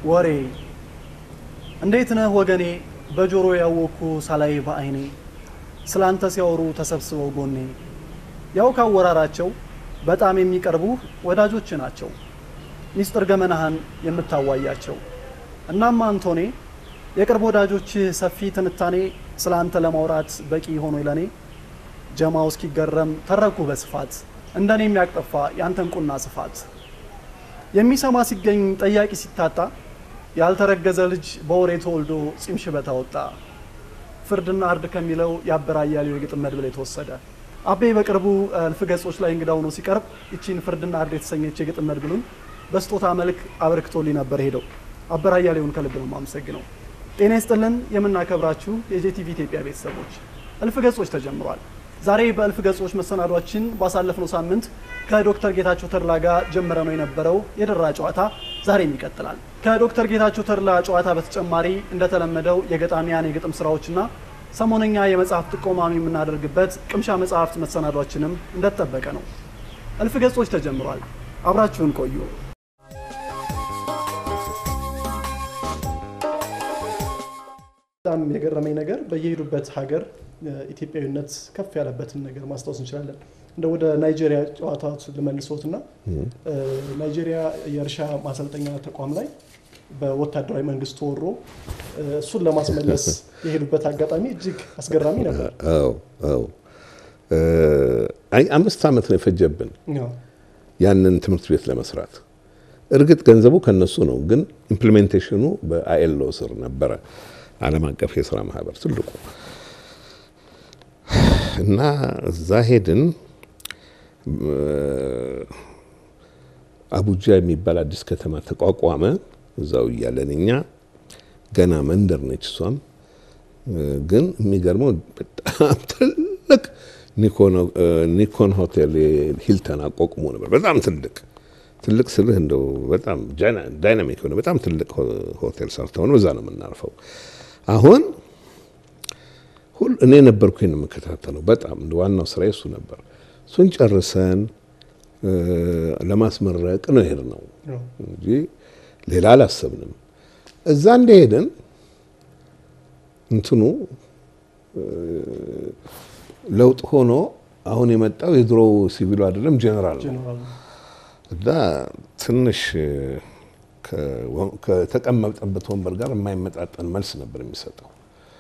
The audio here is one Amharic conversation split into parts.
ወሬ እንዴት ነህ ወገኔ በጆሮ ያወቅኩ ሳላይ በአይኔ ስላንተ ሲያወሩ ተሰብስበው ጎኔ ያው ካወራራቸው በጣም የሚቀርቡህ ወዳጆች ናቸው ሚስጥር ገመናህን የምታዋያቸው እናም አንቶኔ የቅርብ ወዳጆችህ ሰፊ ትንታኔ ስለ አንተ ለማውራት በቂ ሆኖ ለኔ ጀማው እስኪገረም ተረኩ በስፋት እንደኔ የሚያቅጠፋ ያንተን ቁና ስፋት የሚሰማ ሲገኝ ጠያቂ ሲታጣ ያልተረገዘ ልጅ በወሬ ተወልዶ ጺም ሽበት አወጣ ፍርድና እርድ ከሚለው የአበራ አያሌው የግጥም መድብል የተወሰደ አቤ በቅርቡ እልፍ ገጾች ላይ እንግዳ ሆኖ ሲቀርብ ይቺን ፍርድና እርድ የተሰኘች የግጥም መድብሉን በስጦታ መልክ አበርክቶልኝ ነበር ሄደው አበራ አያሌውን ከልብ ነው የማመሰግነው። ጤና ይስጥልን የምናከብራችሁ የጄቲቪ ኢትዮጵያ ቤተሰቦች እልፍ ገጾች ተጀምሯል። ዛሬ በእልፍ ገጾች መሰናዷችን ባሳለፍነው ሳምንት ከዶክተር ጌታቸው ተድላ ጋር ጀምረ ነው የነበረው የደራ ጨዋታ ዛሬም ይቀጥላል። ከዶክተር ጌታቸው ተድላ ጨዋታ በተጨማሪ እንደተለመደው የገጣሚያን የግጥም ስራዎችና ሰሞነኛ የመጽሐፍ ጥቆማም የምናደርግበት ቅምሻ መጽሐፍት መሰናዷችንም እንደተጠበቀ ነው። እልፍ ገጾች ተጀምሯል። አብራችሁን ቆዩ። በጣም የገረመኝ ነገር በየሄዱበት ሀገር ኢትዮጵያዊነት ከፍ ያለበትን ነገር ማስታወስ እንችላለን። እንደ ወደ ናይጄሪያ ጨዋታዎች ልመልሶት እና ናይጄሪያ የእርሻ ማሰልጠኛ ተቋም ላይ በወታደራዊ መንግስት ተወሮ እሱን ለማስመለስ የሄዱበት አጋጣሚ እጅግ አስገራሚ ነበር። አዎ አዎ። አይ አምስት ዓመት ነው የፈጀብን ያንን ትምህርት ቤት ለመስራት። እርግጥ ገንዘቡ ከነሱ ነው፣ ግን ኢምፕሊሜንቴሽኑ በአይኤልኦ ስር ነበረ፣ ዓለም አቀፍ የስራ ማህበር ትልቁ እና እዛ ሄድን። አቡጃ የሚባል አዲስ ከተማ ተቋቋመ። እዛው እያለን እኛ ገና መንደር ነች እሷም። ግን የሚገርመው በጣም ትልቅ ኒኮን ሆቴል ሂልተን አቋቁሞ ነበር። በጣም ትልቅ ትልቅ ስልህ እንደው በጣም ዳይናሚክ የሆነ በጣም ትልቅ ሆቴል ሰርተው ነው። እዛ ነው የምናርፈው። አሁን ሁሉ እኔ ነበርኩ የምከታተለው። በጣም እንደ ዋናው ስራ እሱ ነበር። እሱን ጨርሰን ለማስመረቅ ነው ሄድ ነው እንጂ ሌላ አላሰብንም። እዛ እንደሄድን እንትኑ ለውጥ ሆኖ አሁን የመጣው የድሮው ሲቪሉ አይደለም ጄኔራል ነው እና ትንሽ ከተቀመጠበት ወንበር ጋር የማይመጣጠን መልስ ነበር የሚሰጠው።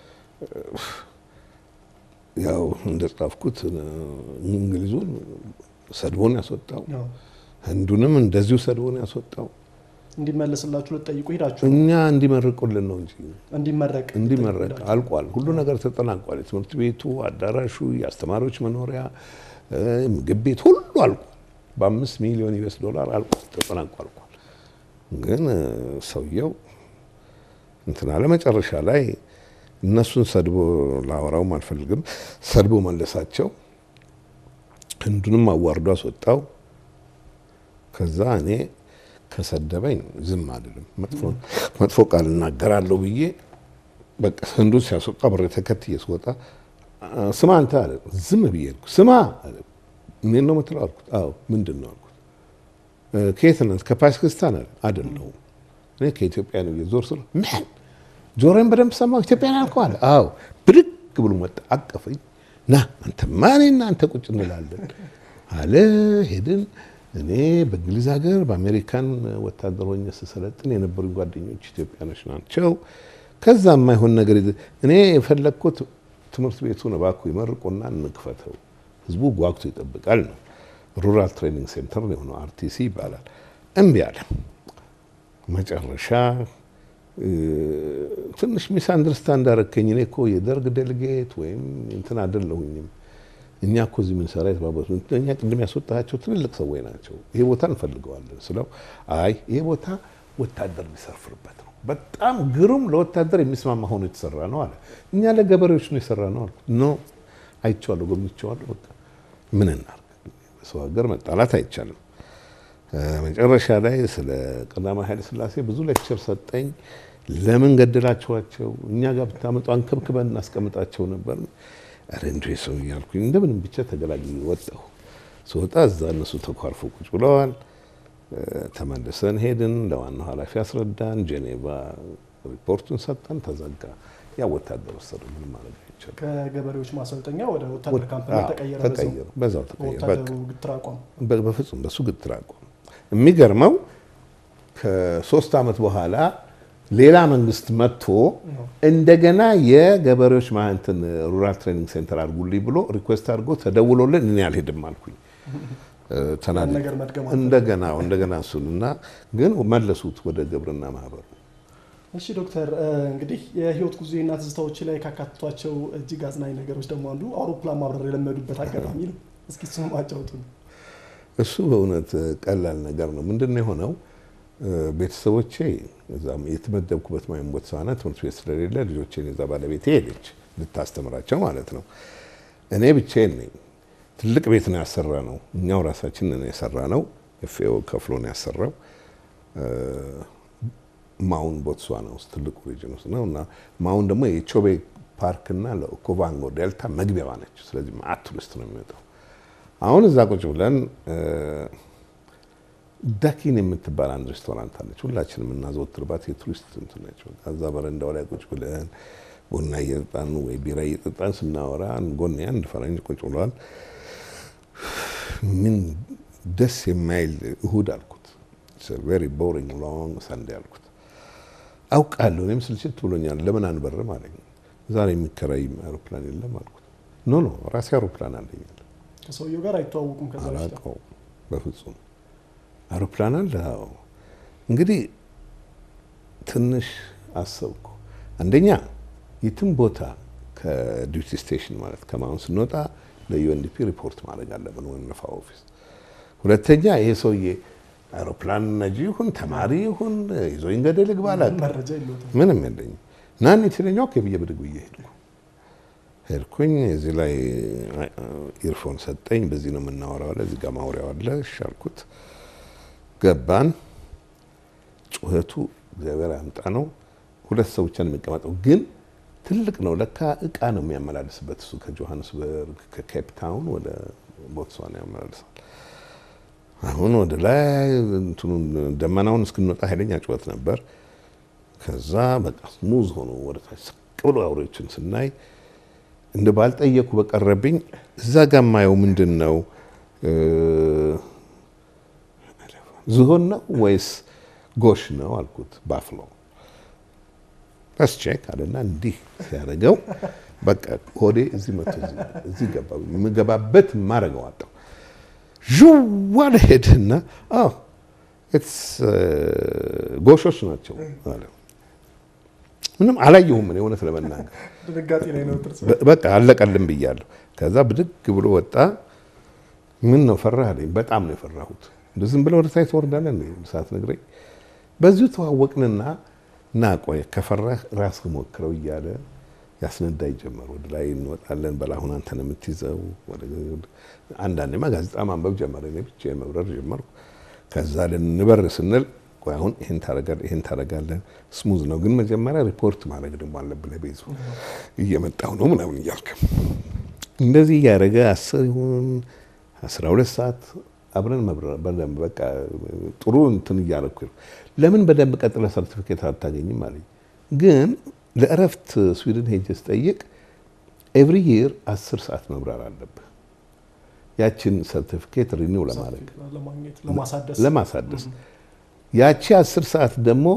ያው እንደጻፍኩት እንግሊዙን ሰድቦን ያስወጣው፣ ህንዱንም እንደዚሁ ሰድቦን ያስወጣው። እንዲመለስላችሁ ልትጠይቁ ሄዳችሁ እኛ እንዲመርቁልን ነው እንጂ እንዲመረቅ እንዲመረቅ አልቋል። ሁሉ ነገር ተጠናቋል። የትምህርት ቤቱ፣ አዳራሹ፣ የአስተማሪዎች መኖሪያ፣ ምግብ ቤት ሁሉ አልቋል። በአምስት ሚሊዮን ዩኤስ ዶላር አልቋል፣ ተጠናቋ አልቋል። ግን ሰውየው እንትና ለመጨረሻ ላይ እነሱን ሰድቦ ላወራውም አልፈልግም። ሰድቦ መለሳቸው። ህንዱንም አዋርዶ አስወጣው። ከዛ እኔ ከሰደበኝ ዝም አልልም፣ መጥፎ ቃል እናገራለሁ ብዬ በቃ ህንዱን ሲያስወጣ ብሬ ተከትዬ ስወጣ ስማ አንተ አለ። ዝም ብዬ አልኩ። ስማ አለ። እኔን ነው የምትለው አልኩት። አዎ ምንድን ነው አልኩት። ከየት ነህ? ከፓኪስታን አለ። አይደለሁም እኔ ከኢትዮጵያ ነው። ዞር ስለ ምን ጆሮዬን በደንብ ሰማሁ። ኢትዮጵያ ነው አልኩህ አለ። አዎ ብድግ ብሎ መጣ፣ አቀፈኝ። ና አንተማ እኔና አንተ ቁጭ እንላለን አለ። ሄድን። እኔ በእንግሊዝ ሀገር በአሜሪካን ወታደር ሆኜ ስሰለጥን የነበሩኝ ጓደኞች ኢትዮጵያኖች ናቸው። ከዛ የማይሆን ነገር እኔ የፈለግኩት ትምህርት ቤቱን እባክዎ ይመርቁና እንክፈተው፣ ህዝቡ ጓጉቶ ይጠብቃል ነው። ሩራል ትሬኒንግ ሴንተር የሆነው አርቲሲ ይባላል። እምቢ አለ። መጨረሻ ትንሽ ሚስ አንደርስታንድ አደረከኝ። እኔ እኮ የደርግ ዴሌጌት ወይም እንትን አይደለሁኝም። እኛ እኮ እዚህ የምንሰራ የተባበሩት እኛ ቅድም ያስወጣቸው ትልልቅ ሰዎች ናቸው። ይሄ ቦታ እንፈልገዋለን ስለው አይ ይሄ ቦታ ወታደር የሚሰርፍርበት ነው፣ በጣም ግሩም ለወታደር የሚስማማ ሆኖ የተሰራ ነው አለ። እኛ ለገበሬዎች ነው የሰራ ነው አልኩ። ኖ አይቼዋለሁ፣ ጎብኝቼዋለሁ። በቃ ምን እናድርግ፣ በሰው ሀገር መጣላት አይቻልም። መጨረሻ ላይ ስለ ቀዳማዊ ኃይለ ሥላሴ ብዙ ሌክቸር ሰጠኝ። ለምን ገደላችኋቸው? እኛ ጋር ብታመጡ አንከብክበን እናስቀምጣቸው ነበር። ኧረ እንዲሁ ሰው እያልኩኝ እንደምንም ብቻ ተገላግዬ ወጣሁ። ስወጣ እዛ እነሱ ተኳርፎ ቁጭ ብለዋል። ተመልሰን ሄድን። ለዋናው ኃላፊ አስረዳን። ጄኔቫ ሪፖርቱን ሰጠን። ተዘጋ። ያ ወታደር ወሰዱ። ምንም ማድረግ አይቻልም። ከገበሬዎች ማሰልጠኛ ወደ ወታደር ካምፕ አዎ፣ ተቀየረ። ተቀየረ። በዛው ተቀየረ። በቃ ወታደሩ ግትር አቋም በ- በፍጹም በሱ ግትር አቋም። የሚገርመው ከሶስት ዓመት በኋላ ሌላ መንግስት መጥቶ እንደገና የገበሬዎች ማንትን ሩራል ትሬኒንግ ሴንተር አድርጉልኝ ብሎ ሪኩዌስት አድርጎ ተደውሎልን እኔ አልሄድም አልኩኝ። እ፣ ተናድጄ ነገር መድገም እንደገና እንደገና እሱን እና ግን መለሱት ወደ ግብርና ማህበሩ። እሺ ዶክተር እ፣ እንግዲህ የህይወት ጉዞና ትዝታዎች ላይ ካካትቷቸው እጅግ አዝናኝ ነገሮች ደግሞ አንዱ አውሮፕላን ማብረር የለመዱበት አጋጣሚ ነው። እስኪ እሱን አጫውቱን። እሱ በእውነት ቀላል ነገር ነው። ምንድን ነው የሆነው? እ፣ ቤተሰቦቼ እዛም የተመደብኩበት ማይም ቦትስዋና ትምህርት ቤት ስለሌለ ልጆቼን የዛ ባለቤቴ ሄደች ልታስተምራቸው ማለት ነው። እኔ ብቻዬን ነኝ። ትልቅ ቤት ነው ያሰራ ነው። እኛው ራሳችን ነው የሰራ ነው። ኤፍኤኦ ከፍሎ ነው ያሰራው። እ፣ ማውን ቦትስዋና ውስጥ ትልቁ ሪጅን ውስጥ ነው እና ማውን ደግሞ የቾቤ ፓርክና ለኦኮቫንጎ ዴልታ መግቢያዋ ነች። ስለዚህ ማአት ቱሪስት ነው የሚመጣው። አሁን እዛ ቁጭ ብለን እ፣ ዳኪን የምትባል አንድ ሬስቶራንት አለች። ሁላችን የምናዘወትርባት የቱሪስት እንትን ነች። በቃ እዛ በረንዳው ላይ ቁጭ ብለን ቡና እየጠጣን ወይ ቢራ እየጠጣን ስናወራ ጎን አንድ ፈረንጅ ቁጭ ብሏል። ምን ደስ የማይል እሁድ አልኩት። ቬሪ ቦሪንግ ሎንግ ሰንዴ አልኩት። አውቃለሁ እኔም ስልችት ብሎኛል። ለምን አንበርም አለኝ። ዛሬ የሚከራይ አውሮፕላን የለም አልኩት። ኖ ኖ ራሴ አውሮፕላን አለኝ አለ። ከሰውየው ጋር አይተዋወቁም። ከዛ በፊት አላውቀውም በፍጹም አውሮፕላን አለ። አዎ እንግዲህ ትንሽ አሰብኩ። አንደኛ የትም ቦታ ከዲዩቲ ስቴሽን ማለት ከማሁን ስንወጣ ለዩኤንዲፒ ሪፖርት ማድረግ አለብን ወይም ነፋ ኦፊስ። ሁለተኛ ይሄ ሰውዬ አውሮፕላን ነጂ ይሁን ተማሪ ይሁን ይዞኝ ገደል ግባ አላውቅም። መረጃ የለውም። ምንም የለኝም። ናን የትለኛው ከብዬ ብድግ ብዬ ሄድኩ ሄድኩኝ። እዚህ ላይ ኢርፎን ሰጠኝ። በዚህ ነው የምናወራው አለ። እዚህ ጋር ማውሪያው አለ። እሺ አልኩት። ገባን። ጩኸቱ እግዚአብሔር ያምጣ ነው። ሁለት ሰው ብቻ ነው የሚቀመጠው፣ ግን ትልቅ ነው። ለካ እቃ ነው የሚያመላልስበት እሱ ከጆሃንስበርግ ከኬፕ ታውን ወደ ቦትስዋና ያመላልሳል። አሁን ወደ ላይ እንትኑን ደመናውን እስክንወጣ ኃይለኛ ጩኸት ነበር። ከዛ በቃ ስሙዝ ሆኖ ወደ ታች ስቅ ብሎ አውሬዎችን ስናይ እንደ ባልጠየኩ በቀረብኝ እዛ ጋ ማየው ምንድን ነው እ፣ ዝሆን ነው ወይስ ጎሽ ነው አልኩት። ባፍሎ ቼክ አለና እንዲህ ሲያደርገው በቃ ሆዴ እዚህ መቶ እዚህ ገባ። የምገባበት ማረገው አጣው። ዥዋለ ሄድና አዎ ኢትስ ጎሾች ናቸው አለ። ምንም አላየሁም እኔ እውነት ለመናገር ድንጋጤ ላይ ነው ጥርስ በ- በቃ አለቀልም ብያለሁ። ከዛ ብድግ ብሎ ወጣ። ምን ነው ፈራህ አለኝ። በጣም ነው የፈራሁት። እንደ ዝም ብለህ ወደ ታች ትወርዳለህ እንዴ ሳትነግረኝ? በዚሁ ተዋወቅንና ና ቆይ ከፈራህ ራስህ ሞክረው እያለ ያስነዳኝ ጀመር። ወደ ላይ እንወጣለን። በላሁን አንተ ነው የምትይዘው። ወደ- አንዳንዴማ ጋዜጣ ማንበብ ጀመረ። እኔ ብቻዬን መብረር ጀመርኩ። ከዛ ልንበር ስንል ቆይ አሁን ይሄን ታረጋለህ፣ ይሄን ታረጋለህ። ስሙዝ ነው ግን መጀመሪያ ሪፖርት ማድረግ ደግሞ አለብህ ለቤቱ እየመጣሁ ነው ምናምን እያልክ እንደዚህ እያደረገ አስር ይሁን አስራ ሁለት ሰዓት አብረን መብረር በደንብ በቃ ጥሩ እንትን እያደረኩ ነው። ለምን በደንብ ቀጥለ ሰርቲፊኬት አታገኝም አለኝ። ግን ለእረፍት ስዊድን ሄጄ ስጠይቅ ኤቭሪ ይር አስር ሰዓት መብረር አለብህ ያችን ሰርቲፊኬት ሪኒው ለማድረግ ለማግኘት ለማሳደስ ለማሳደስ ያቺ አስር ሰዓት ደግሞ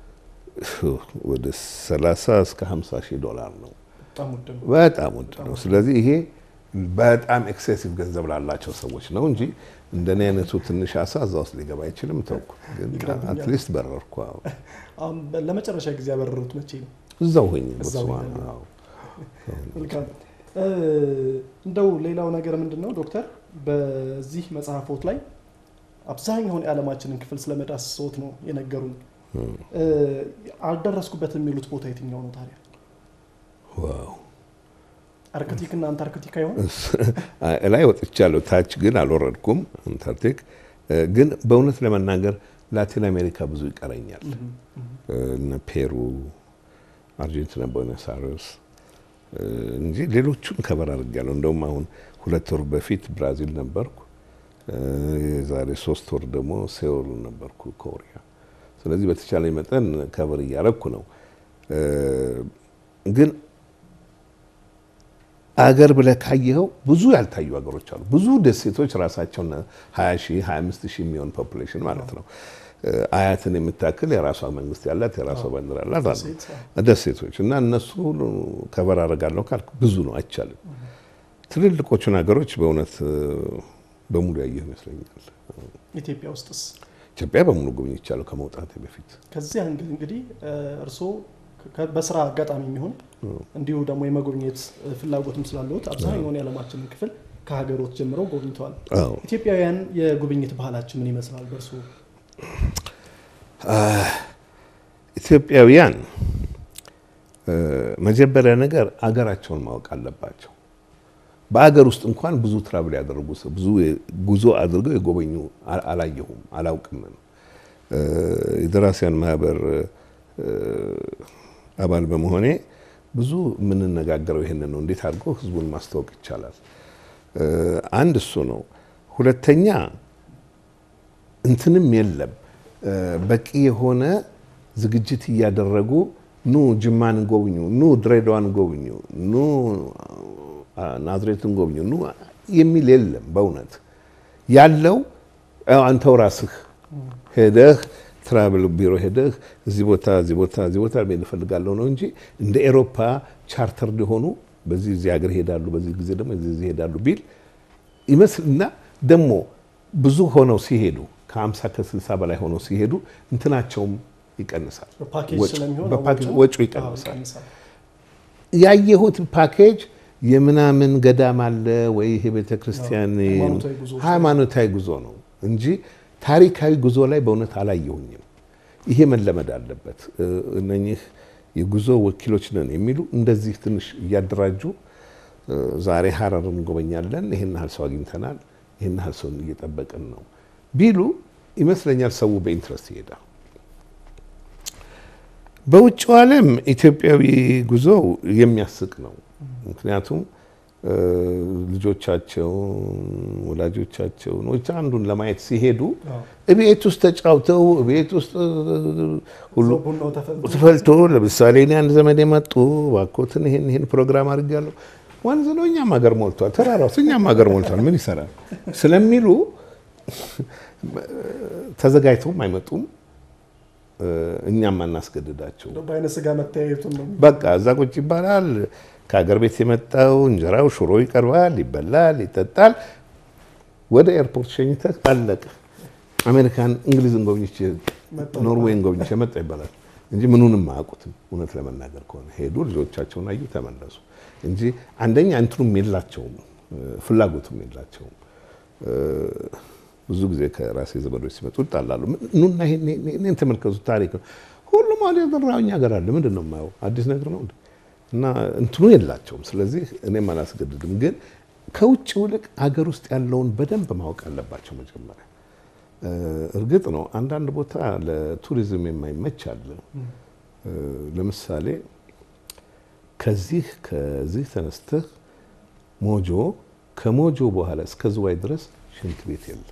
ወደ 30 እስከ 50 ሺህ ዶላር ነው። በጣም ውድ ነው። በጣም ውድ ነው። ስለዚህ ይሄ በጣም ኤክሴሲቭ ገንዘብ ላላቸው ሰዎች ነው እንጂ እንደኔ አይነቱ ትንሽ አሳ እዛ ውስጥ ሊገባ አይችልም። ተውኩ። ግን ይቅርብኛል። አትሊስት በረርኩ። አዎ። አሁን በ- ለመጨረሻ ጊዜ ያበረሩት መቼ ነው? እዛው ሆኜ እዛው ቦትስዋና። ሆኜ። አዎ። መልካም እ፣ እንደው ሌላው ነገር ምንድን ነው ዶክተር፣ በዚህ መጽሐፎት ላይ አብዛኛውን የዓለማችንን ክፍል ስለመዳሰስዎት ነው የነገሩን። እ፣ አልደረስኩበትም የሚሉት ቦታ የትኛው ነው ታዲያ? ዋው አርክቲክ እና አንታርክቲካ ይሆን? ላይ ወጥቻለሁ። ታች ግን አልወረድኩም። አንታርክቲክ እ፣ ግን በእውነት ለመናገር ላቲን አሜሪካ ብዙ ይቀረኛል። እነ ፔሩ፣ አርጀንቲና፣ ቦነስ አይረስ እንጂ ሌሎቹን ከበር አድርጌያለሁ። እንደውም አሁን ሁለት ወር በፊት ብራዚል ነበርኩ። የዛሬ ሶስት ወር ደግሞ ሴውል ነበርኩ ኮሪያ። ስለዚህ በተቻለኝ መጠን ከበር እያረኩ ነው። ግን አገር ብለህ ካየኸው ብዙ ያልታዩ ሀገሮች አሉ። ብዙ ደሴቶች ራሳቸውን 20 ሺህ 25 ሺህ የሚሆን ፖፑሌሽን ማለት ነው። አያትን የምታክል የራሷ መንግስት ያላት የራሷ ባንዲራ ያላት አሉ ደሴቶች እና እነሱ ሁሉ ከበር አደርጋለሁ ካልክ ብዙ ነው፣ አይቻልም። ትልልቆቹን ሀገሮች በእውነት በሙሉ ያየህ ይመስለኛል። ኢትዮጵያ ውስጥስ ኢትዮጵያ በሙሉ ጎብኝቻለሁ ከመውጣቴ በፊት። ከዚህ አንግል እንግዲህ እርስዎ በስራ አጋጣሚ የሚሆን እንዲሁ ደግሞ የመጎብኘት ፍላጎትም ስላለዎት አብዛኛውን የዓለማችንን ክፍል ከሀገሮት ጀምረው ጎብኝተዋል። ኢትዮጵያውያን የጉብኝት ባህላችን ምን ይመስላል በእርስዎ? ኢትዮጵያውያን መጀመሪያ ነገር አገራቸውን ማወቅ አለባቸው። በአገር ውስጥ እንኳን ብዙ ትራቭል ያደረጉ ብዙ ጉዞ አድርገው የጎበኙ አላየሁም፣ አላውቅም። የደራሲያን ማህበር አባል በመሆኔ ብዙ የምንነጋገረው ይሄንን ነው። እንዴት አድርጎ ህዝቡን ማስተዋወቅ ይቻላል? አንድ እሱ ነው። ሁለተኛ እንትንም የለም በቂ የሆነ ዝግጅት እያደረጉ ኑ ጅማን ጎብኙ፣ ኑ ድሬዳዋን ጎብኙ፣ ኑ ናዝሬትን ጎብኙ ኑ የሚል የለም። በእውነት ያለው አንተው ራስህ ሄደህ ትራቭል ቢሮ ሄደህ እዚህ ቦታ እዚህ ቦታ እዚህ ቦታ መሄድ እፈልጋለሁ ነው እንጂ እንደ ኤሮፓ ቻርተር ሊሆኑ በዚህ እዚህ ሀገር ይሄዳሉ፣ በዚህ ጊዜ ደግሞ እዚህ እዚህ ይሄዳሉ ቢል ይመስልና ደግሞ ብዙ ሆነው ሲሄዱ ከ50 ከ60 በላይ ሆነው ሲሄዱ እንትናቸውም ይቀንሳል፣ ወጪው ይቀንሳል። ያየሁት ፓኬጅ የምናምን ገዳም አለ ወይ ይሄ ቤተክርስቲያን ሃይማኖታዊ ጉዞ ነው እንጂ ታሪካዊ ጉዞ ላይ በእውነት አላየሁኝም። ይሄ መለመድ አለበት። እነኚህ የጉዞ ወኪሎች ነን የሚሉ እንደዚህ ትንሽ እያደራጁ ዛሬ ሀረር እንጎበኛለን፣ ይህን ያህል ሰው አግኝተናል፣ ይህን ያህል ሰው እየጠበቅን ነው ቢሉ ይመስለኛል ሰው በኢንትረስት ይሄዳል። በውጭው ዓለም ኢትዮጵያዊ ጉዞ የሚያስቅ ነው። ምክንያቱም ልጆቻቸውን ወላጆቻቸውን ወይ አንዱን ለማየት ሲሄዱ ቤት ውስጥ ተጫውተው ቤት ውስጥ ሁሉ ተፈልቶ፣ ለምሳሌ እኔ አንድ ዘመድ የመጡ እባክዎትን ይሄን ይሄን ፕሮግራም አድርጋለሁ ወንዝ ነው እኛም ሀገር ሞልቷል፣ ተራራው እኛም ሀገር ሞልቷል፣ ምን ይሰራል ስለሚሉ ተዘጋጅተውም አይመጡም። እኛም አናስገድዳቸው። በአይነ ስጋ መተያየቱን ነው። በቃ እዛ ቁጭ ይባላል። ከሀገር ቤት የመጣው እንጀራው ሽሮ ይቀርባል፣ ይበላል፣ ይጠጣል። ወደ ኤርፖርት ሸኝተህ አለቀ። አሜሪካን፣ እንግሊዝን ጎብኝቼ ኖርዌይን ጎብኝቼ መጣ ይባላል እንጂ ምኑንም አያውቁትም። እውነት ለመናገር ከሆነ ሄዱ፣ ልጆቻቸውን አዩ፣ ተመለሱ እንጂ አንደኛ እንትኑም የላቸውም፣ ፍላጎቱም የላቸውም። ብዙ ጊዜ ከራሴ ዘመዶች ሲመጡ ይጣላሉ። ኑና ይሄን ተመልከቱ፣ ታሪክ ነው። ሁሉም አለ የዘራው እኛ ሀገር አለ። ምንድን ነው የማየው? አዲስ ነገር ነው እና እንትኑ የላቸውም። ስለዚህ እኔም አላስገድድም። ግን ከውጭ ይልቅ አገር ውስጥ ያለውን በደንብ ማወቅ አለባቸው መጀመሪያ። እርግጥ ነው አንዳንድ ቦታ ለቱሪዝም የማይመች አለ። ለምሳሌ ከዚህ ከዚህ ተነስተህ ሞጆ፣ ከሞጆ በኋላ እስከ ዝዋይ ድረስ ሽንት ቤት የለም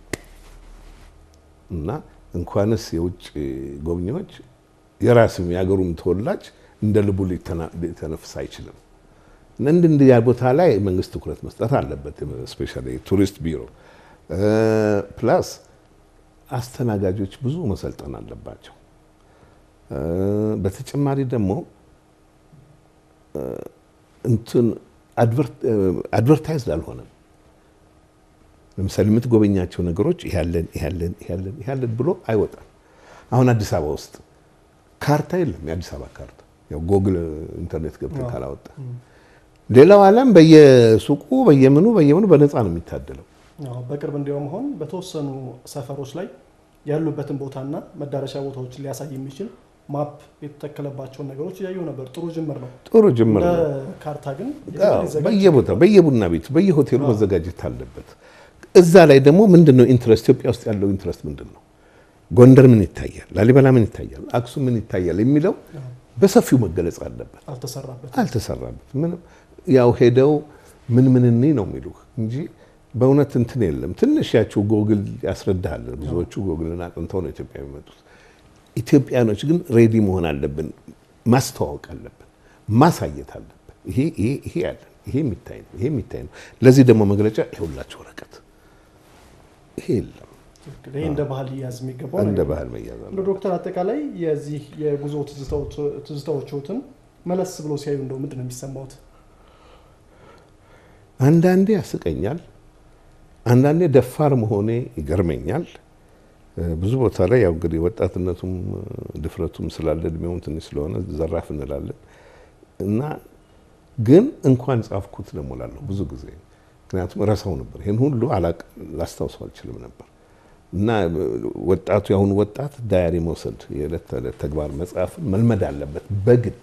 እና እንኳንስ የውጭ ጎብኚዎች የራስም የሀገሩም ተወላጅ እንደ ልቡ ሊተነፍስ አይችልም። እንድ እንዲህ ቦታ ላይ መንግስት ትኩረት መስጠት አለበት። ስፔሻሊ ቱሪስት ቢሮ ፕላስ አስተናጋጆች ብዙ መሰልጠን አለባቸው። በተጨማሪ ደግሞ እንትን አድቨርታይዝድ አልሆነም። ለምሳሌ የምትጎበኛቸው ነገሮች ያለን ያለን ያለን ያለን ብሎ አይወጣም። አሁን አዲስ አበባ ውስጥ ካርታ የለም። የአዲስ አበባ ካርታ ያው ጎግል ኢንተርኔት ገብተህ ካላወጣ ሌላው ዓለም በየሱቁ በየምኑ በየምኑ በነፃ ነው የሚታደለው። በቅርብ እንዲያውም አሁን በተወሰኑ ሰፈሮች ላይ ያሉበትን ቦታና መዳረሻ ቦታዎችን ሊያሳይ የሚችል ማፕ የተተከለባቸውን ነገሮች እያየሁ ነበር። ጥሩ ጅምር ነው። ጥሩ ጅምር ነው። ካርታ ግን በየቦታው በየቡና ቤቱ በየሆቴሉ መዘጋጀት አለበት። እዛ ላይ ደግሞ ምንድን ነው ኢንትረስት ኢትዮጵያ ውስጥ ያለው ኢንትረስት ምንድን ነው? ጎንደር ምን ይታያል? ላሊበላ ምን ይታያል? አክሱም ምን ይታያል? የሚለው በሰፊው መገለጽ አለበት። አልተሰራበት አልተሰራበት ምንም ያው ሄደው ምን ምን እኔ ነው የሚሉ እንጂ በእውነት እንትን የለም። ትንሽ ያቸው ጎግል ያስረዳሃል። ብዙዎቹ ጎግልን አጥንተው ነው ኢትዮጵያ የሚመጡት። ኢትዮጵያኖች ግን ሬዲ መሆን አለብን፣ ማስተዋወቅ አለብን፣ ማሳየት አለብን። ይሄ ይሄ ይሄ ያለን ይሄ የሚታይ ነው፣ ይሄ የሚታይ ነው። ለዚህ ደግሞ መግለጫ ይኸውላችሁ ወረቀት ይሄ የለም። ይህ እንደ ባህል ሊያዝ የሚገባው እንደ ነገር ነው። ባህል መያዝ እንደ ዶክተር አጠቃላይ የዚህ የጉዞ ትዝታዎችዎትን መለስ ብሎ ሲያዩ እንደው ምንድን ነው የሚሰማውት? አንዳንዴ ያስቀኛል፣ አንዳንዴ ደፋር መሆኔ ይገርመኛል። ብዙ ቦታ ላይ ያው እንግዲህ ወጣትነቱም ድፍረቱም ስላለ እድሜውም ትንሽ ስለሆነ ዘራፍ እንላለን እና ግን እንኳን ጻፍኩት ደግሞ እላለሁ ብዙ ጊዜ ምክንያቱም እረሳው ነበር። ይህን ሁሉ አላቅ ላስታውሰው አልችልም ነበር እና ወጣቱ የአሁኑ ወጣት ዳያሪ መውሰድ የዕለት ተዕለት ተግባር መጽሐፍን መልመድ አለበት በግድ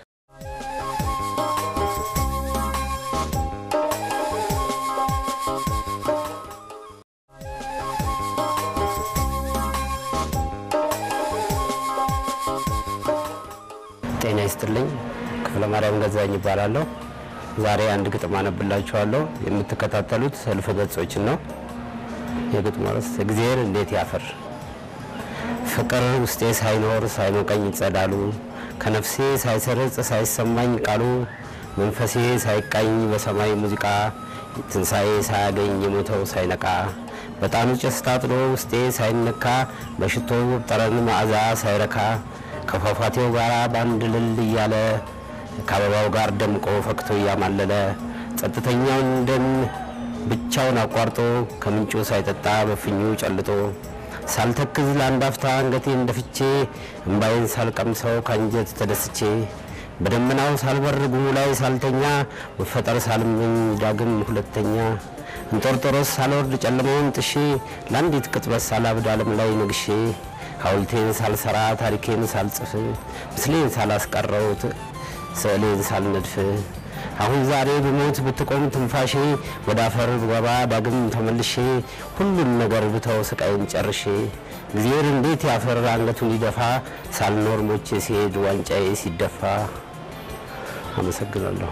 ጤና ይስጥልኝ። ክፍለ ማርያም ገዛኝ ይባላለሁ። ዛሬ አንድ ግጥም አነብላችኋለሁ። የምትከታተሉት እልፍ ገጾችን ነው። የግጥሙ ርዕስ እግዚአብሔር እንዴት ያፍር። ፍቅር ውስጤ ሳይኖር ሳይሞቀኝ ጸዳሉ፣ ከነፍሴ ሳይሰርጽ ሳይሰማኝ ቃሉ፣ መንፈሴ ሳይቃኝ በሰማይ ሙዚቃ፣ ትንሣኤ ሳያገኝ የሞተው ሳይነቃ፣ በጣኑ ጭስ ታጥሎ ውስጤ ሳይነካ፣ በሽቶ ጠረን መዓዛ ሳይረካ ከፏፏቴው ጋር በአንድ ልል እያለ ከአበባው ጋር ደምቆ ፈክቶ እያማለለ ጸጥተኛውን ደን ብቻውን አቋርጦ ከምንጩ ሳይጠጣ በፍኙ ጨልጦ ሳልተክዝ ለአንድ አፍታ አንገቴን ደፍቼ እምባዬን ሳልቀምሰው ከአንጀት ተደስቼ በደመናው ሳልበር ጉሙ ላይ ሳልተኛ መፈጠር ሳልመኝ ዳግም ሁለተኛ እንጦርጦሮስ ሳልወርድ ጨለማውን ጥሼ ለአንዲት ቅጥበት ሳላብድ ዓለም ላይ ነግሼ ሐውልቴን ሳልሰራ ታሪኬን ሳልጽፍ ምስሌን ሳላስቀረው ስዕሌን ሳልነድፍ አሁን ዛሬ ብሞት ብትቆም ትንፋሼ ወደ አፈር ብገባ ዳግም ተመልሼ ሁሉን ነገር ብተው ስቃይን ጨርሼ እግዚአብሔር እንዴት ያፈር አንገቱን ሊደፋ ሳልኖር ሞቼ ሲሄድ ዋንጫዬ ሲደፋ። አመሰግናለሁ።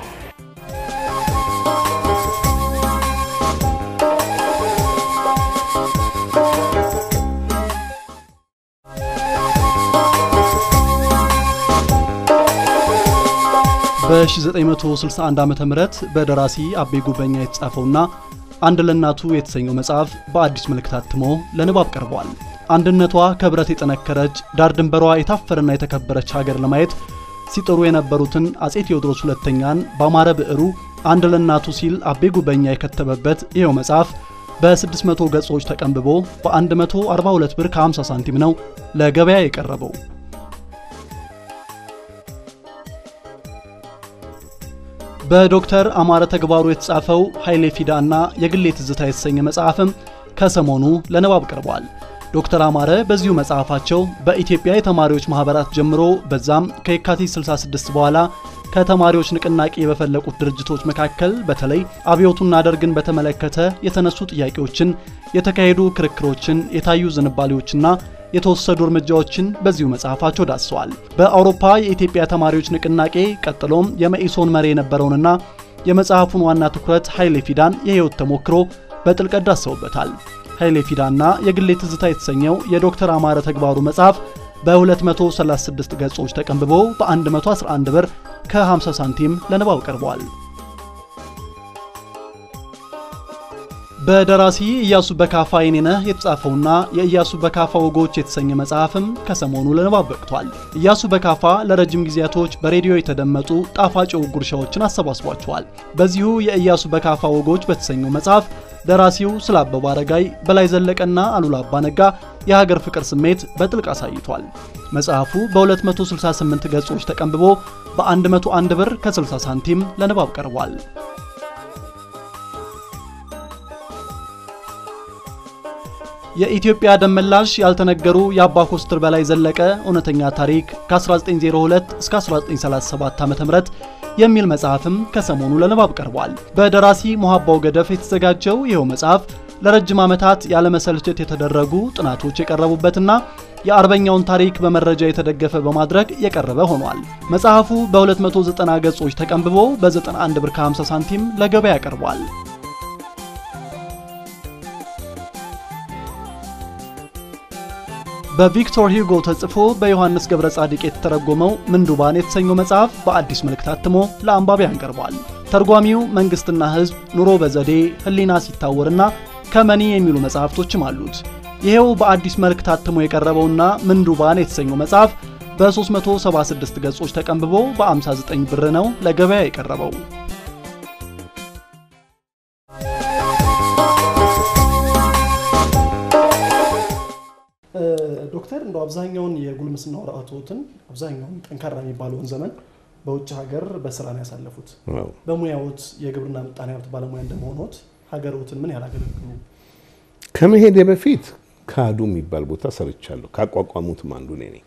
በ1961 ዓ ም በደራሲ አቤ ጉበኛ የተጻፈውና አንድ ለእናቱ የተሰኘው መጽሐፍ በአዲስ መልክ ታትሞ ለንባብ ቀርቧል። አንድነቷ ከብረት የጠነከረች ዳር ድንበሯ የታፈረና የተከበረች ሀገር ለማየት ሲጥሩ የነበሩትን አጼ ቴዎድሮስ ሁለተኛን በአማረ ብዕሩ አንድ ለእናቱ ሲል አቤ ጉበኛ የከተበበት ይኸው መጽሐፍ በ600 ገጾች ተቀንብቦ በ142 ብር ከ50 ሳንቲም ነው ለገበያ የቀረበው። በዶክተር አማረ ተግባሩ የተጻፈው ኃይሌ ፊዳ እና የግሌ ትዝታ የተሰኘ መጽሐፍም ከሰሞኑ ለንባብ ቀርቧል። ዶክተር አማረ በዚሁ መጽሐፋቸው በኢትዮጵያ የተማሪዎች ማህበራት ጀምሮ በዛም ከየካቲት 66 በኋላ ከተማሪዎች ንቅናቄ በፈለቁት ድርጅቶች መካከል በተለይ አብዮቱና ደርግን በተመለከተ የተነሱ ጥያቄዎችን፣ የተካሄዱ ክርክሮችን፣ የታዩ ዝንባሌዎችና የተወሰዱ እርምጃዎችን በዚሁ መጽሐፋቸው ዳስሰዋል። በአውሮፓ የኢትዮጵያ ተማሪዎች ንቅናቄ ቀጥሎም የመኢሶን መሪ የነበረውንና የመጽሐፉን ዋና ትኩረት ኃይሌ ፊዳን የህይወት ተሞክሮ በጥልቀት ዳሰውበታል። ኃይሌ ፊዳና የግሌ ትዝታ የተሰኘው የዶክተር አማረ ተግባሩ መጽሐፍ በ236 ገጾች ተቀንብቦ በ111 ብር ከ50 ሳንቲም ለንባብ ቀርበዋል። በደራሲ ኢያሱ በካፋ የኔነህ የተጻፈውና የኢያሱ በካፋ ወጎች የተሰኘ መጽሐፍም ከሰሞኑ ለንባብ በቅቷል። ኢያሱ በካፋ ለረጅም ጊዜያቶች በሬዲዮ የተደመጡ ጣፋጭ የወግ ጉርሻዎችን አሰባስቧቸዋል። በዚሁ የኢያሱ በካፋ ወጎች በተሰኘው መጽሐፍ ደራሲው ስለ አበባ አረጋይ፣ በላይ ዘለቀና አሉላ አባነጋ የሀገር ፍቅር ስሜት በጥልቅ አሳይቷል። መጽሐፉ በ268 ገጾች ተቀንብቦ በ101 ብር ከ60 ሳንቲም ለንባብ ቀርቧል። የኢትዮጵያ ደመላሽ ያልተነገሩ የአባ ኮስትር በላይ ዘለቀ እውነተኛ ታሪክ ከ1902 እስከ 1937 ዓ.ም የሚል መጽሐፍም ከሰሞኑ ለንባብ ቀርቧል። በደራሲ ሞሐባው ገደፍ የተዘጋጀው ይኸው መጽሐፍ ለረጅም ዓመታት ያለመሰልቸት የተደረጉ ጥናቶች የቀረቡበትና የአርበኛውን ታሪክ በመረጃ የተደገፈ በማድረግ የቀረበ ሆኗል። መጽሐፉ በ290 ገጾች ተቀንብቦ በ91 ብር ከ50 ሳንቲም ለገበያ ቀርቧል። በቪክቶር ሂጎ ተጽፎ በዮሐንስ ገብረ ጻድቅ የተተረጎመው ምንዱባን የተሰኘው መጽሐፍ በአዲስ መልክ ታትሞ ለአንባቢያን ቀርቧል። ተርጓሚው መንግስትና ሕዝብ፣ ኑሮ በዘዴ፣ ህሊና ሲታወርና ከመኒ የሚሉ መጽሐፍቶችም አሉት። ይሄው በአዲስ መልክ ታትሞ የቀረበውና ምንዱባን የተሰኘው መጽሐፍ በ376 ገጾች ተቀንብቦ በ59 ብር ነው ለገበያ የቀረበው። ዶክተር እንደው አብዛኛውን የጉልምስና ወራቶትን አብዛኛውን ጠንካራ የሚባለውን ዘመን በውጭ ሀገር በስራ ነው ያሳለፉት። በሙያዎት የግብርና ምጣኔ ሀብት ባለሙያ እንደመሆኖት ሀገሮትን ምን ያላገለግሉ? ከመሄዴ በፊት ካዱ የሚባል ቦታ ሰርቻለሁ። ካቋቋሙትም አንዱ እኔ ነኝ።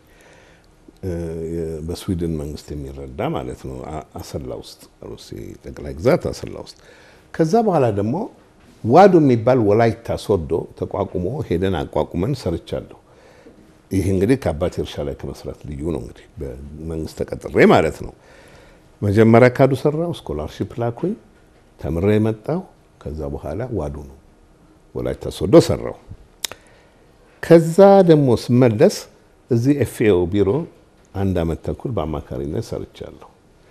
በስዊድን መንግስት የሚረዳ ማለት ነው። አሰላ ውስጥ ሩሲ ጠቅላይ ግዛት አሰላ ውስጥ። ከዛ በኋላ ደግሞ ዋዶ የሚባል ወላይታ ሶዶ ተቋቁሞ ሄደን አቋቁመን ሰርቻለሁ። ይህ እንግዲህ ከአባቴ እርሻ ላይ ከመስራት ልዩ ነው። እንግዲህ በመንግስት ተቀጥሬ ማለት ነው። መጀመሪያ ካዱ ሰራው፣ ስኮላርሺፕ ላኩኝ፣ ተምሬ የመጣው ከዛ በኋላ ዋዶ ነው ወላይታ ሶዶ ሰራው። ከዛ ደግሞ ስመለስ እዚህ ኤፍኤኦ ቢሮ አንድ አመት ተኩል በአማካሪነት ሰርቻለሁ።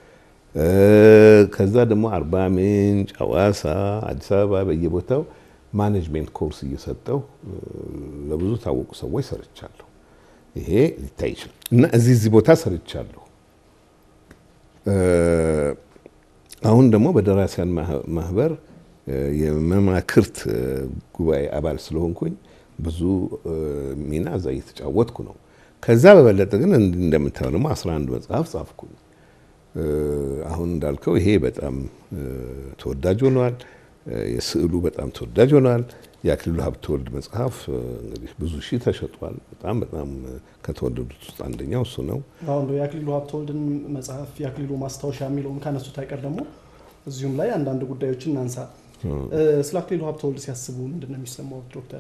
ከዛ ደግሞ አርባ ምንጭ፣ ሐዋሳ፣ አዲስ አበባ በየቦታው ማኔጅሜንት ኮርስ እየሰጠው ለብዙ ታወቁ ሰዎች ሰርቻለሁ። ይሄ ሊታይ ይችላል እና እዚህ እዚህ ቦታ ሰርቻለሁ። አሁን ደግሞ በደራሲያን ማህበር የመማክርት ጉባኤ አባል ስለሆንኩኝ ብዙ ሚና እዛ እየተጫወትኩ ነው። ከዛ በበለጠ ግን እንደምታየው ደግሞ 11 መጽሐፍ ጻፍኩኝ። አሁን እንዳልከው ይሄ በጣም ተወዳጅ ሆኗል። የስዕሉ በጣም ተወዳጅ ሆኗል። የአክሊሉ ሀብተወልድ መጽሐፍ እንግዲህ ብዙ ሺህ ተሸጧል። በጣም በጣም ከተወደዱት ውስጥ አንደኛው እሱ ነው። አሁን የአክሊሉ ሀብተወልድን መጽሐፍ የአክሊሉ ማስታወሻ የሚለውን ካነሱት አይቀር ደግሞ እዚሁም ላይ አንዳንድ ጉዳዮችን እናንሳ። ስለ አክሊሉ ሀብተወልድ ሲያስቡ ምንድን ነው የሚሰማው ዶክተር?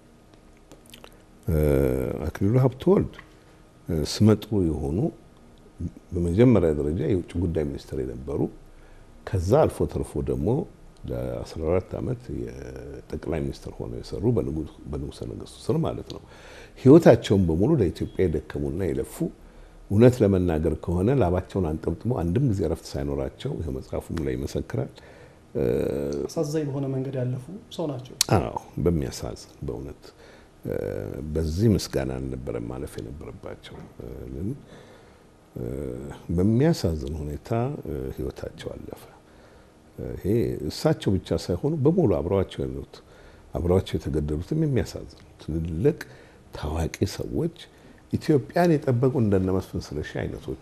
አክሊሉ ሀብተወልድ ስመጥሩ የሆኑ በመጀመሪያ ደረጃ የውጭ ጉዳይ ሚኒስትር የነበሩ ከዛ አልፎ ተርፎ ደግሞ ለ14 ዓመት የጠቅላይ ሚኒስትር ሆነው የሰሩ በንጉሠ ነገሥቱ ስር ማለት ነው። ህይወታቸውን በሙሉ ለኢትዮጵያ የደከሙና የለፉ እውነት ለመናገር ከሆነ ላባቸውን አንጠብጥሞ አንድም ጊዜ እረፍት ሳይኖራቸው ይህ መጽሐፉም ላይ ይመሰክራል። አሳዛኝ በሆነ መንገድ ያለፉ ሰው ናቸው። አዎ በሚያሳዝን በእውነት በዚህ ምስጋና አልነበረም ማለፍ የነበረባቸው። በሚያሳዝን ሁኔታ ህይወታቸው አለፈ። ይሄ እሳቸው ብቻ ሳይሆኑ በሙሉ አብረዋቸው ያሉት አብረዋቸው የተገደሉትም የሚያሳዝኑ ትልልቅ ታዋቂ ሰዎች ኢትዮጵያን የጠበቁ እንደነ መስፍን ስለሺ አይነቶቹ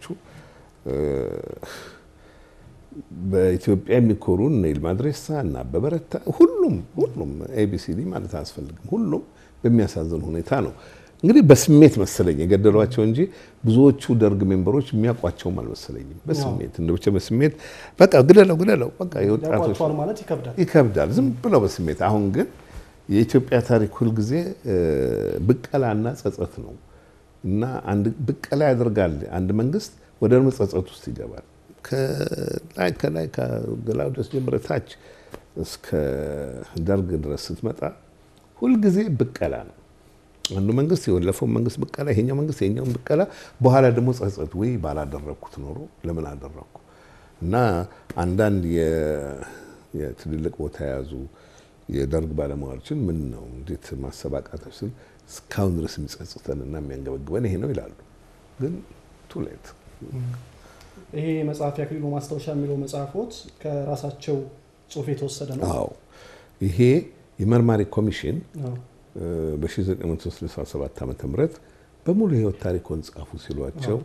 በኢትዮጵያ የሚኮሩ እነ ይልማ ድሬሳ እና አበበ ረታ ሁሉም ሁሉም ኤቢሲዲ ማለት አያስፈልግም። ሁሉም በሚያሳዝን ሁኔታ ነው እንግዲህ በስሜት መሰለኝ የገደሏቸው እንጂ ብዙዎቹ ደርግ ሜምበሮች የሚያውቋቸውም አልመሰለኝም። በስሜት እንደ ብቻ በስሜት በቃ ግደለው ግደለው በቃ የወጣቶች ያቋቸዋል ማለት ይከብዳል። ይከብዳል ዝም ብለው በስሜት አሁን ግን የኢትዮጵያ ታሪክ ሁልጊዜ ብቀላና ጸጸት ነው እና አንድ ብቀላ ያደርጋል አንድ መንግስት ወደ ደግሞ ጸጸት ውስጥ ይገባል። ከላይ ከላይ ከገላውዴዎስ ጀምረህ ታች እስከ ደርግ ድረስ ስትመጣ ሁልጊዜ ብቀላ ነው። አንዱ መንግስት የወለፈው መንግስት ብቀላ፣ ይሄኛው መንግስት የኛውን ብቀላ፣ በኋላ ደግሞ ጸጸት፣ ወይ ባላደረግኩት ኖሮ ለምን አደረግኩ እና አንዳንድ የትልልቅ ቦታ የያዙ የደርግ ባለሙያዎችን ምን ነው እንዴት ማሰባቃታች ስል እስካሁን ድረስ የሚጸጽተን እና የሚያንገበግበን ይሄ ነው ይላሉ። ግን ቱሌት ይሄ መጽሐፍ የአክሊሉ ማስታወሻ የሚለው መጽሐፎት ከራሳቸው ጽሁፍ የተወሰደ ነው። አዎ ይሄ የመርማሪ ኮሚሽን በ1967 ዓ ም በሙሉ የህይወት ታሪኮን ጻፉ ሲሏቸው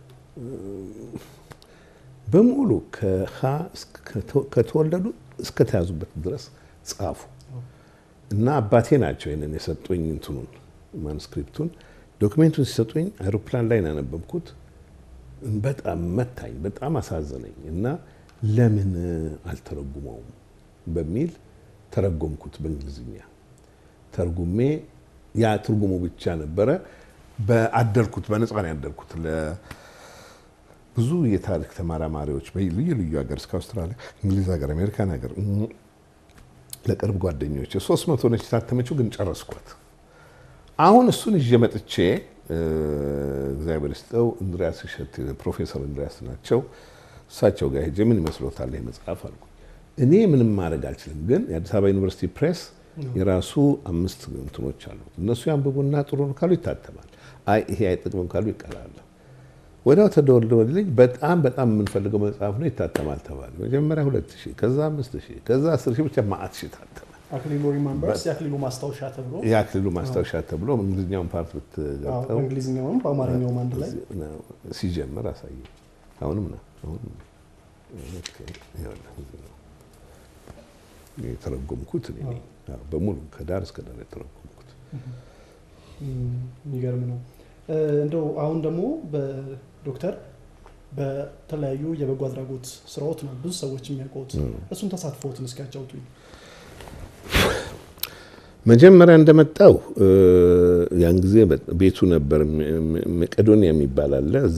በሙሉ ከሀ ከተወለዱ እስከተያዙበት ድረስ ጻፉ እና አባቴ ናቸው ይንን የሰጡኝ እንትኑን ማኑስክሪፕቱን ዶክሜንቱን ሲሰጡኝ አይሮፕላን ላይ ነው ያነበብኩት። በጣም መታኝ፣ በጣም አሳዘነኝ እና ለምን አልተረጉመውም በሚል ተረጎምኩት በእንግሊዝኛ ተርጉሜ ያ ትርጉሙ ብቻ ነበረ። በአደርኩት በነፃ ነው ያደርኩት ለብዙ የታሪክ ተመራማሪዎች ልዩ ልዩ ሀገር እስከ አውስትራሊያ፣ እንግሊዝ ሀገር፣ አሜሪካን ሀገር ለቅርብ ጓደኞች ሶስት መቶ ነች የታተመችው፣ ግን ጨረስኳት። አሁን እሱን ይዤ መጥቼ እግዚአብሔር ይስጠው እንድሪያስ እሸት ፕሮፌሰር እንድሪያስ ናቸው። እሳቸው ጋር ሄጄ ምን ይመስሎታል ይህ መጽሐፍ አልኩ። እኔ ምንም ማድረግ አልችልም፣ ግን የአዲስ አበባ ዩኒቨርሲቲ ፕሬስ የራሱ አምስት እንትኖች አሉት። እነሱ ያንብቡና ጥሩ ነው ካሉ ይታተማል። አይ ይሄ አይጠቅምም ካሉ ይቀራል። ወዲያው ተደወለልኝ። በጣም በጣም የምንፈልገው መጽሐፍ ነው ይታተማል ተባለ። መጀመሪያ ሁለት ሺህ ከዛ አምስት ሺህ ከዛ አስር ሺህ ብቻ ማአት ሺህ ታተመ። አክሊሉ ሪማምበርስ የአክሊሉ ማስታወሻ ተብሎ የአክሊሉ ማስታወሻ ተብሎ እንግሊዝኛውን ፓርት አዎ፣ ብትገልጠው በእንግሊዝኛውም በአማርኛውም አንድ ላይ ሲጀምር አሳየ። አሁንም ነው አሁንም ነው። ኦኬ፣ ይኸውልህ እዚህ ነው የተረጎምኩት እኔ ነኝ። አዎ፣ በሙሉ ከዳር እስከ ዳር የተረጎምኩት የሚገርም ነው። እንደው አሁን ደግሞ በዶክተር በተለያዩ የበጎ አድራጎት ስራዎት ነው ብዙ ሰዎች የሚያውቁት። እሱን ተሳትፎትን እስኪ ያጫውቱኝ። መጀመሪያ እንደመጣው ያን ጊዜ ቤቱ ነበር መቄዶንያ የሚባል አለ። እዛ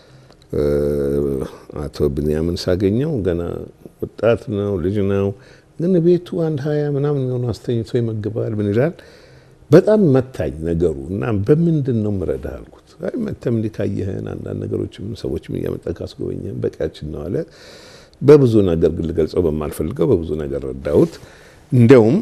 አቶ ብንያምን ሳገኘው ገና ወጣት ነው፣ ልጅ ነው። ግን ቤቱ አንድ ሀያ ምናምን የሚሆኑ አስተኝቶ ይመግባል። ምን ይላል በጣም መታኝ ነገሩ እና በምንድን ነው ምረዳህ አልኩት። አይ መተም እንዲህ ካየህን አንዳንድ ነገሮችም ሰዎችም እያመጣ ካስጎበኘህን በቂያችን ነው አለ። በብዙ ነገር ግን ልገልጸው በማልፈልገው በብዙ ነገር ረዳሁት። እንደውም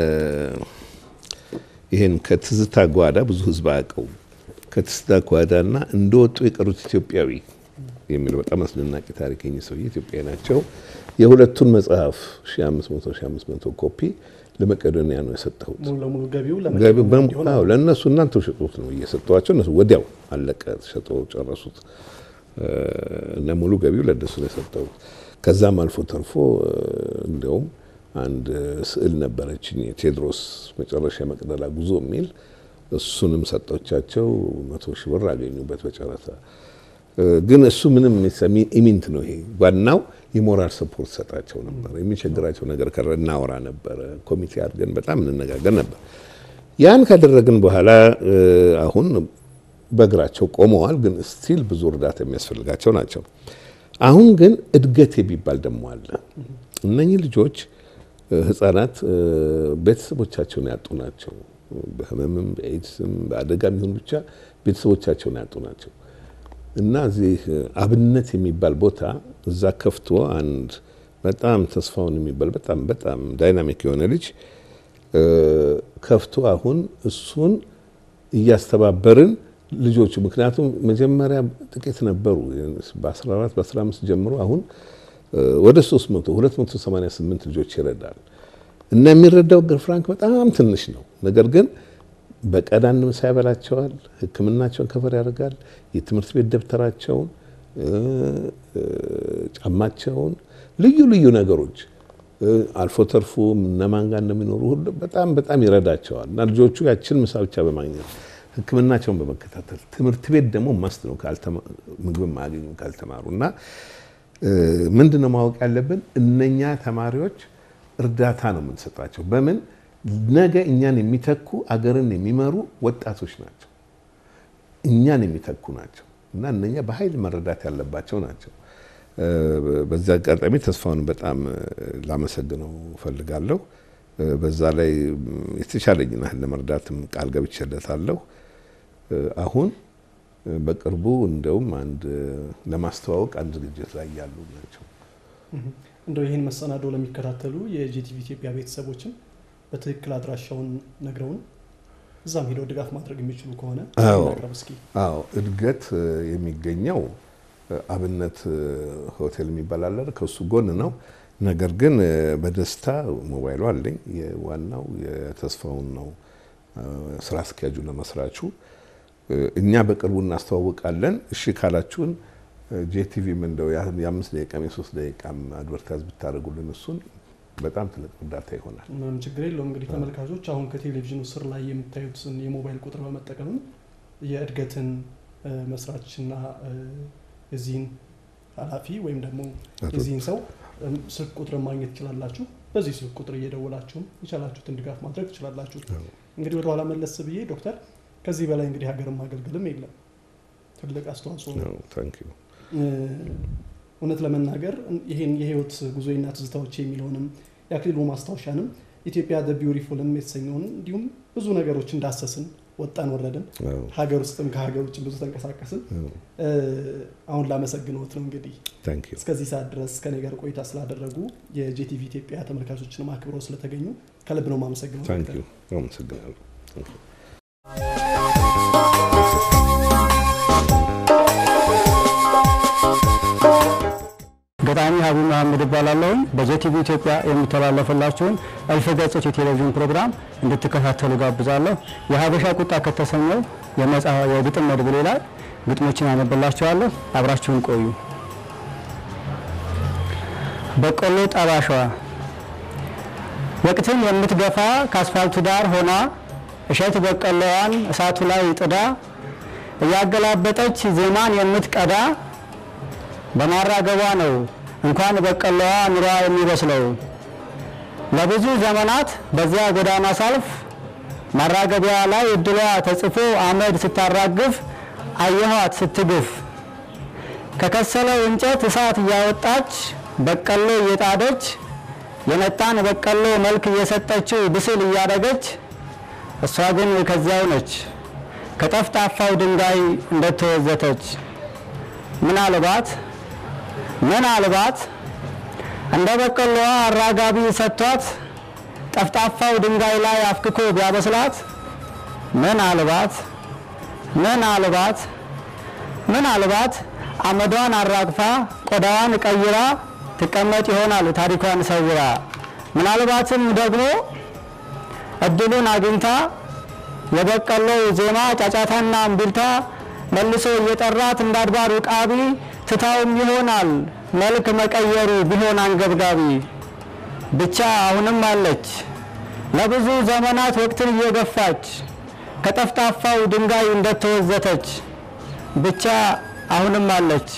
ይህን ከትዝታ ጓዳ ብዙ ህዝብ አያውቀውም። ከትዝታ ጓዳና እንደወጡ የቀሩት ኢትዮጵያዊ የሚለው በጣም አስደናቂ ታሪክ የእኚህ ሰውዬ ኢትዮጵያዊ ናቸው። የሁለቱን መጽሐፍ 1500 1500 ኮፒ ለመቄዶንያ ነው የሰጠሁት። ሙሉ ለሙሉ ገቢው ገቢ ለመቄዶንያ በም- እንዲሆን አዎ፣ ለእነሱ እናንተው ሸጡት ነው እየሰጠኋቸው። እነሱ ወዲያው አለቀ፣ ሸጦ ጨረሱት እና ሙሉ ገቢው ለእነሱ ነው የሰጠሁት። ከዛም አልፎ ተርፎ እንዲያውም አንድ ስዕል ነበረችኝ የቴዎድሮስ መጨረሻ መቅደላ ጉዞ የሚል እሱንም ሰጦቻቸው መቶ ሺህ ብር አገኙበት በጨረታ። ግን እሱ ምንም የሚሰሚ- ኢሚንት ነው። ይሄ ዋናው የሞራል ሰፖርት ሰጣቸው ነበር። የሚቸግራቸው ነገር ከረ እናወራ ነበረ። ኮሚቴ አድርገን በጣም እንነጋገር ነበር። ያን ካደረግን በኋላ አሁን በእግራቸው ቆመዋል፣ ግን ስቲል ብዙ እርዳታ የሚያስፈልጋቸው ናቸው። አሁን ግን እድገት የሚባል ደግሞ አለ። እነኚህ ልጆች ህጻናት ቤተሰቦቻቸውን ያጡ ናቸው። በህመምም በኤድስም በአደጋም ይሁን ብቻ ቤተሰቦቻቸውን ያጡ ናቸው እና እዚህ አብነት የሚባል ቦታ እዛ ከፍቶ አንድ በጣም ተስፋውን የሚባል በጣም በጣም ዳይናሚክ የሆነ ልጅ ከፍቶ አሁን እሱን እያስተባበርን ልጆቹ ምክንያቱም መጀመሪያ ጥቂት ነበሩ በ14 በ15 ጀምሮ አሁን ወደ 300 288 ልጆች ይረዳል እና የሚረዳው ግን ፍራንክ በጣም ትንሽ ነው። ነገር ግን በቀን አንድ ምሳ ያበላቸዋል፣ ሕክምናቸውን ከፈር ያደርጋል፣ የትምህርት ቤት ደብተራቸውን፣ ጫማቸውን፣ ልዩ ልዩ ነገሮች አልፎ ተርፎ እነማን ጋር እንደሚኖሩ ሁሉ በጣም በጣም ይረዳቸዋል እና ልጆቹ ያችን ምሳ ብቻ በማግኘት ሕክምናቸውን በመከታተል ትምህርት ቤት ደግሞ ማስት ነው ምግብም አያገኙም ካልተማሩ እና ምንድን ነው ማወቅ ያለብን እነኛ ተማሪዎች እርዳታ ነው የምንሰጣቸው። በምን ነገ እኛን የሚተኩ አገርን የሚመሩ ወጣቶች ናቸው። እኛን የሚተኩ ናቸው እና እነኛ በኃይል መረዳት ያለባቸው ናቸው። በዚህ አጋጣሚ ተስፋውን በጣም ላመሰግነው እፈልጋለሁ። በዛ ላይ የተቻለኝን ያህል ለመርዳትም ቃል ገብቼለታለሁ። አሁን በቅርቡ እንደውም አንድ ለማስተዋወቅ አንድ ዝግጅት ላይ ያሉ ናቸው። እንደው ይህን መሰናዶ ለሚከታተሉ የጂቲቪ ኢትዮጵያ ቤተሰቦችን በትክክል አድራሻውን ነግረውን እዛም ሄደው ድጋፍ ማድረግ የሚችሉ ከሆነ ቅረብ እስኪ። አዎ እድገት የሚገኘው አብነት ሆቴል የሚባል አለ፣ ከሱ ጎን ነው። ነገር ግን በደስታ ሞባይሉ አለኝ። ዋናው የተስፋውን ነው ስራ አስኪያጁ ለመስራቹ እኛ በቅርቡ እናስተዋውቃለን። እሺ ካላችሁን ጄቲቪም እንደው የአምስት ደቂቃም የሶስት ደቂቃም አድቨርታይዝ ብታደርጉልን እሱን በጣም ትልቅ እርዳታ ይሆናል። ምንም ችግር የለውም። እንግዲህ ተመልካቾች አሁን ከቴሌቪዥኑ ስር ላይ የምታዩትን የሞባይል ቁጥር በመጠቀምም የእድገትን መስራችና የዚህን ኃላፊ ወይም ደግሞ የዚህን ሰው ስልክ ቁጥር ማግኘት ትችላላችሁ። በዚህ ስልክ ቁጥር እየደወላችሁም የቻላችሁትን ድጋፍ ማድረግ ትችላላችሁ። እንግዲህ ወደኋላ መለስ ብዬ ዶክተር ከዚህ በላይ እንግዲህ ሀገርን ማገልገልም የለም ትልቅ አስተዋጽኦ ነው። እውነት ለመናገር ይህን የህይወት ጉዞና ትዝታዎች የሚለውንም የአክሊሉ ማስታወሻንም ኢትዮጵያ ደ ቢውቲፉልም የተሰኘውን እንዲሁም ብዙ ነገሮች እንዳሰስን ወጣን ወረድን፣ አዎ። ሀገር ውስጥም ከሀገር ውጭ ብዙ ተንቀሳቀስን። እ፣ አሁን ላመሰግኖት ነው እንግዲህ ታንክ ዩ እስከዚህ ሰዓት ድረስ ከኔ ጋር ቆይታ ስላደረጉ የጄቲቪ ኢትዮጵያ ተመልካቾችንም አክብረው ስለተገኙ ከልብ ነው የማመሰግነው። ታንክ ዩ አመሰግናለሁ። ታንክ ዩ ገጣሚ ሀቢብ መሀመድ እባላለሁኝ። በጄቲቪ ኢትዮጵያ የሚተላለፍላችሁን እልፍ ገጾች የቴሌቪዥን ፕሮግራም እንድትከታተሉ ጋብዛለሁ። የሀበሻ ቁጣ ከተሰኘው የመጽሐ የግጥም መድብሌ ላይ ግጥሞችን አነብላችኋለሁ። አብራችሁን ቆዩ። በቆሎ ጠባሿ ወቅትን የምትገፋ ከአስፋልቱ ዳር ሆና እሸት በቆሎዋን እሳቱ ላይ ጥዳ እያገላበጠች ዜማን የምትቀዳ በማራገቧ ነው እንኳን በቆሎዋ ኑሯ የሚበስለው። ለብዙ ዘመናት በዚያ ጎዳና ሳልፍ ማራገቢያ ላይ እድሏ ተጽፎ አመድ ስታራግፍ አየኋት ስትግፍ። ከከሰለው እንጨት እሳት እያወጣች በቆሎ እየጣደች የነጣን በቆሎ መልክ እየሰጠችው ብስል እያደገች እሷ ግን ከዚያው ነች ከጠፍጣፋው ድንጋይ እንደተወዘተች። ምናልባት ምናልባት እንደ በቆሎዋ አራጋቢ ሰጥቷት ጠፍጣፋው ድንጋይ ላይ አፍክኮ ቢያበስላት ምናልባት ምናልባት ምናልባት አመዷን አራግፋ ቆዳዋን ቀይራ ትቀመጥ ይሆናል ታሪኳን ሰውራ። ምናልባትም ደግሞ እድሉን አግኝታ የበቆሎው ዜማ ጫጫታና እምቢልታ መልሶ እየጠራት እንደ አድባር ውቃቢ ትታውም ይሆናል መልክ መቀየሩ ቢሆን አንገብጋቢ። ብቻ አሁንም አለች ለብዙ ዘመናት ወቅትን እየገፋች ከጠፍጣፋው ድንጋይ እንደተወዘተች ብቻ አሁንም አለች።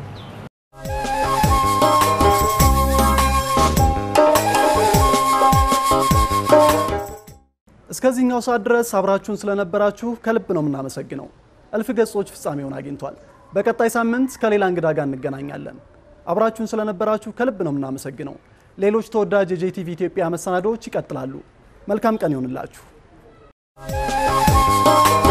እስከዚህኛው ሰዓት ድረስ አብራችሁን ስለነበራችሁ ከልብ ነው የምናመሰግነው። እልፍ ገጾች ፍጻሜውን አግኝቷል። በቀጣይ ሳምንት ከሌላ እንግዳ ጋር እንገናኛለን። አብራችሁን ስለነበራችሁ ከልብ ነው የምናመሰግነው። ሌሎች ተወዳጅ የጄቲቪ ኢትዮጵያ መሰናዶዎች ይቀጥላሉ። መልካም ቀን ይሆንላችሁ።